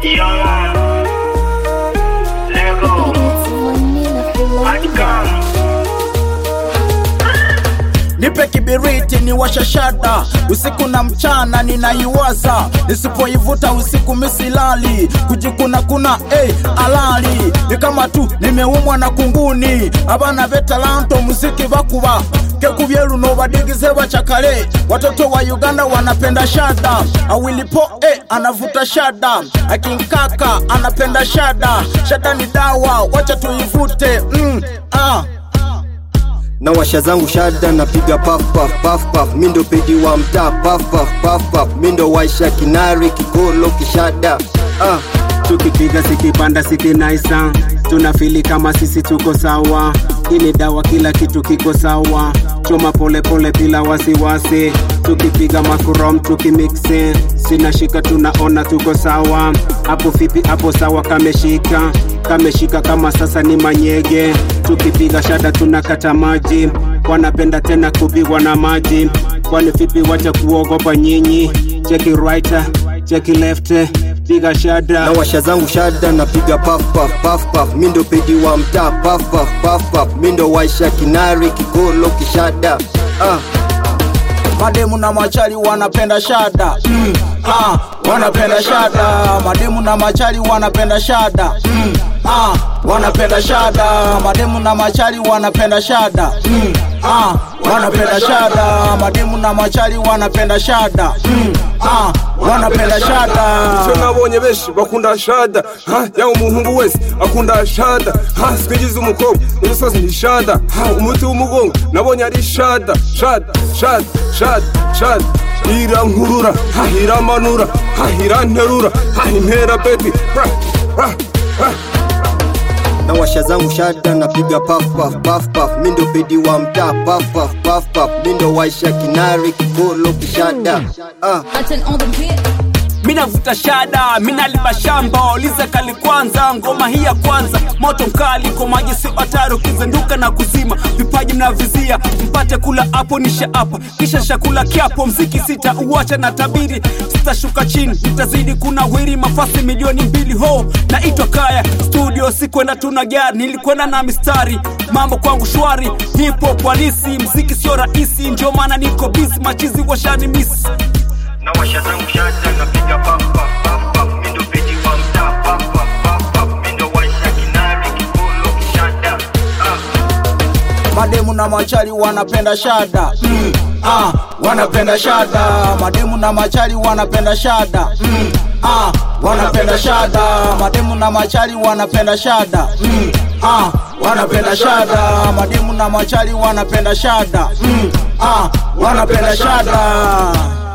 Yeah, man. Lego. Outcome. nipe kibiriti ni washashada usiku na mchana ninaiwaza nisipoivuta usiku misilali kujikuna kuna hey, alali ni kama tu nimeumwa na kunguni abana betalanto muziki bakuba kekubyeru nobadigize bachakale watoto wa uganda wanapenda shada awilipo eh, anavuta shada akinkaka anapenda shada shada ni dawa wacha tuivute mm, ah. na washa zangu shada napiga paf paf paf paf mindo pedi wa mtaa paf paf paf paf mindo waisha kinari kikolo kishada ah. tukipiga sikipanda sikinaisa tunafili kama sisi tuko sawa hii ni dawa kila kitu kiko sawa choma polepole bila wasiwasi tukipiga makurom tukimiksi sinashika tunaona tuko sawa hapo vipi hapo sawa kameshika kameshika kama sasa ni manyege tukipiga shada tunakata maji wanapenda tena kupigwa na maji kwani vipi wacha kuogopa nyinyi cheki right cheki left piga shada na washa zangu shada napiga paf paf paf paf mindo pedi wa mtaa paf paf paf paf mindo waisha kinari kikolo kishada ah. mademu na machali wanapenda shada mm, ah, wanapenda shada mademu na machali wanapenda shada mm, ah, wanapenda shada mademu na machali wanapenda shada mm, ah, wanapenda shada mademu na machali wanapenda shada mm, ah, wanapenda shada icyo nabonye benshi bakunda shada ha yaba umuhungu wese akunda shada ha twigize umukobwa n'umusozi ni shada ha umuti w'umugongo nabonye ari shada shada shada shada shada irankurura ha iramanura ha iranterura ha intera beti ra ra ra na washa zangu shada napiga paf paf paf paf mindo pedi wa mtaa paf paf paf paf mindo waisha kinari kikolo kishada ah. Button on the beat. minavuta shada minaliba shamba uliza kali kwanza ngoma hii ya kwanza moto mkali kwa maji si hatari ukizenduka na kuzima vipaji mnavizia mpate kula hapo nisha hapa kisha shakula kiapo mziki sita uwacha na tabiri sitashuka chini nitazidi kuna wiri mafasi milioni mbili ho naitwa kaya studio sikwenda tuna gari nilikwenda na mistari mambo kwangu shwari hip hop halisi mziki sio rahisi ndio maana niko busy machizi washani misi Na washa zangu shada napiga paf paf paf paf mindo pedi wa mtaa paf paf paf paf mindo waisha kinari kikolo kishada ah. mademu na machali wanapenda shada mm, ah, wanapenda shada mademu na machali wanapenda shada mm, ah, wanapenda shada mademu na machali wanapenda shada mm, ah, wanapenda shada mademu na machali wanapenda shada mm, ah, wanapenda shada